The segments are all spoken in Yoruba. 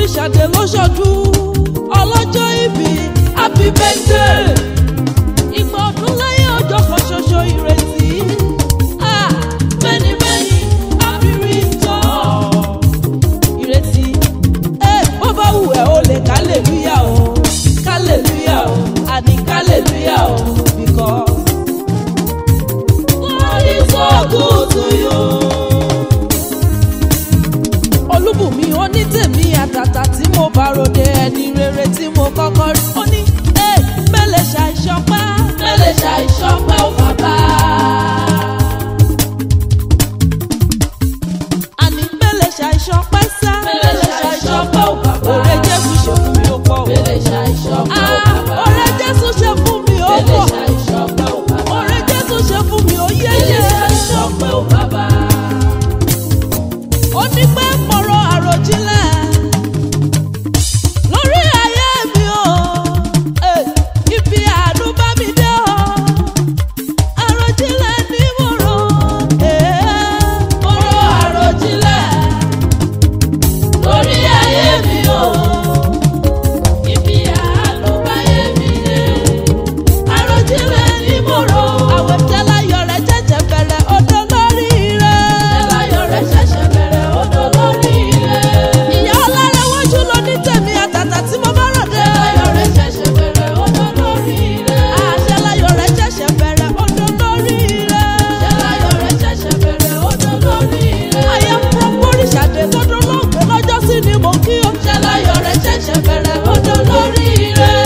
Bọ́ríṣàdé ló ṣọdún ọlọ́jọ́ ìbí happy birthday ìgbà ọdún láyé ọjọ́ kan ṣoṣo ìrètí Ah, many many happy return ìrètí ẹ bó bá wù ẹ́ o lè kálẹ̀lúyà o kálẹ̀lúyà o àní kálẹ̀lúyà o because God is so good to you olúbùnmi onítèmi àtàtà tí mo bá ròde ẹni rere tí mo kọ́kọ́ rí ó ní ẹ mẹ́lẹ̀ ṣàìṣọpẹ́ mẹ́lẹ̀ ṣàìṣọpẹ́ ò bàbá. àní mẹ́lẹ̀ ṣàìṣọpẹ́ sá mẹ́lẹ̀ ṣàìṣọpẹ́ ò bàbá. ọ̀rẹ́ jésù ṣe fún mi ó pọ̀ o. mẹ́lẹ̀ ṣàìṣọpẹ́ ò bàbá. ọ̀rẹ́ jésù ṣe fún mi ó pọ̀. mẹ́lẹ̀ ṣàìṣọpẹ́ ò bàbá. ọ̀rẹ́ jésù ṣe fún mi ó yẹ́yẹ́. mẹ́lẹ̀ ṣàìṣọpẹ́ ò bàbá ó ní pé mọ̀rọ̀ àròjinlẹ̀ lórí ayé mi o Eh, ibi àánú bá mi dé o àròjinlẹ̀ ní mọ̀rọ̀ Eh, mọ̀rọ̀ àròjinlẹ̀ lórí ayé mi o ibi àánú bá yé mi dé àròjinlẹ̀ ní mọ̀rọ̀ àwẹ̀ tẹ́láyọ̀ rẹ̀ jẹ́jẹ́ bẹ̀rẹ̀ ọdún lórí rẹ̀ tẹ́láyọ̀ rẹ̀ ṣẹ̀ṣẹ̀ bẹ̀rẹ̀ ọdún lórí rẹ̀ ìyá ọlọ́rẹ̀ wájú ló ní tèmi àtàtà tí mo bá rọ̀ dé tẹ́láyọ̀ rẹ̀ ṣẹ̀ṣẹ̀ bẹ̀rẹ̀ ọdún lórí rẹ̀ àṣẹláyọ̀ rẹ̀ ṣẹ̀ṣẹ̀ bẹ̀rẹ̀ ọdún lórí rẹ̀ tẹ́láyọ̀ rẹ̀ ṣẹ̀ṣẹ̀ bẹ̀rẹ̀ ọdún lórí rẹ̀ ayé fún Bọ́ríṣàdé tọdún lóògbé lọ́jọ́ sí ni mo kí o tẹ́láyọ̀ rẹ̀ ṣẹ̀ṣẹ̀ bẹ̀rẹ̀ ọdún lórí rẹ̀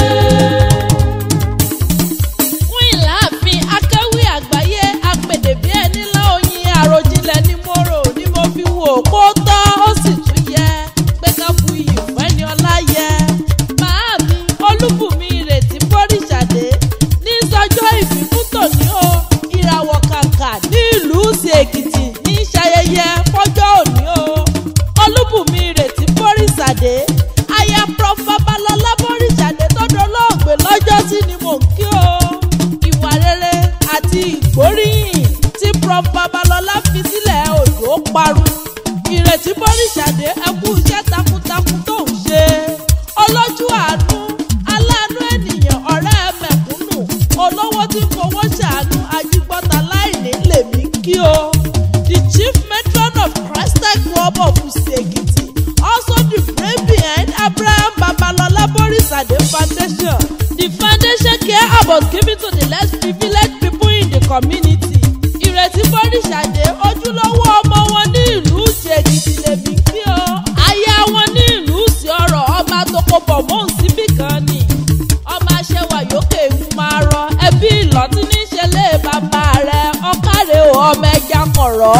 fún ìlàáfin akéwì àgbáyé apèdè bí ẹni láòyìn àròjinlẹ̀ ni mo rò ni mo fi wò kó tọ́ ó sì tún yẹ pé ká bu iyì fún ẹni ọlá yẹ. màámi olúbùnmi ìrètí Bọ́ríṣàdé ní sọjọ́ ìbí fún tòní o ìràwọ̀ kàkà ní ìlú sí èkìtì ní ṣayẹyẹ fọjọ́ òní o olúbùnmi ìrètí Bọ́ríṣàdé aya prof babalọlá Bọ́ríṣàdé tó dolóògbé lọ́jọ́ sí ni mò ń kí o ìwà rere àti ìgbóríyìn tí prof babalọlá fi sílẹ̀ òjò parun ìrètí Bọ́ríṣàdé ẹkú iṣẹ́ takuntakun tó ń ṣe ọlọ́jú àánú aláàánú ènìyàn ọ̀rẹ́ mẹ̀kúnnù olówó tí fowó ṣàánú ajígbọ́ta láìní lèmi kí o the chief matron of Christian Club of Usi-Ekiti also the brain behind Abraham Babalola Bọ́ríṣàdé Foundation the foundation care about giving to the less privileged people in the community ìrètí Bọ́ríṣàdé ojúlówó ọmọ wọn ní ìlú Ìjẹ̀kìtì lèmi kí o aya wọn ní ìlú sí ọ̀rọ̀ ọmọ àtòkòbọ̀ mọ́ síbí kan ni ọmọ aṣẹwà yókè ń máa rọ ẹbí ìlọtí ní ìṣẹ̀lẹ̀ bàbá rẹ̀ ọkàrẹ o ọmọ ẹja kọrọ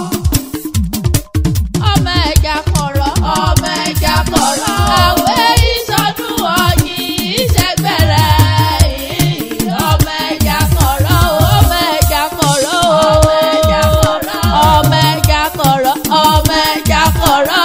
ọmọ ẹja kọrọ ọmọ ẹja kọrọ àwẹ̀ ìṣọdún ọyìn ìṣẹgbẹrẹ ọmọ ẹja kọrọ ọmọ ẹja kọrọ ọmọ ẹja kọrọ ọmọ ẹja kọrọ ọmọ ẹja kọrọ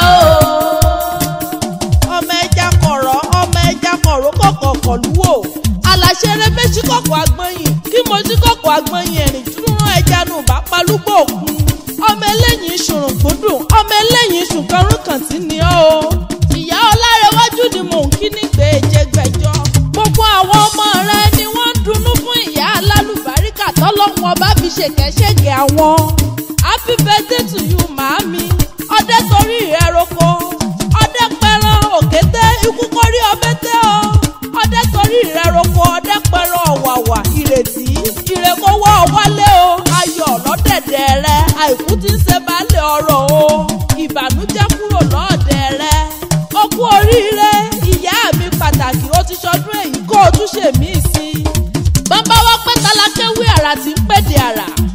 ọmọ ẹja kọrọ ọmọ ẹja kọrọ kọkọ lúwò aláṣẹrẹ méjì kọkọ agbọnyin kí mo jí kọkọ agbọnyin ẹrìn dúró ẹja nù bá palúgbò òkun ọmọ eléyìí ṣùrùn gbúdùn ọmọ eléyìí ṣùkọrùn kàn sí ni ó o ìyá ọlárẹwájú ni mò ń kí nígbè jẹgbẹjọ gbogbo àwọn ọmọ rẹ ni wọ́n ń dunnú fún ìyá alálùbáríkà tọ́lọ́hun ọba fi ṣèkẹ́ṣègẹ̀ àwọn happy birthday to you màámi ọdẹ torí rẹ roko ọdẹ pẹran òkété ikú kórí ọbẹ tẹ ọ ọdẹ torí rẹ roko ọdẹ pẹran ọ̀wàwà ìrètí ìrèkówó wálé o ayọ̀ lọ́dẹ̀dẹ̀ rẹ àìkú tí ń ṣe baálẹ̀ ọ̀rọ̀ o ìbànújẹ́ kúrò lọ́ọ̀dẹ̀ rẹ ó kú oríire ìyá mi pàtàkì ó ti ṣọdún èyí kó o tún ṣèmí sí i bàbá wa pẹ́ tálákẹ́wé àrà tí ń pèdè àrà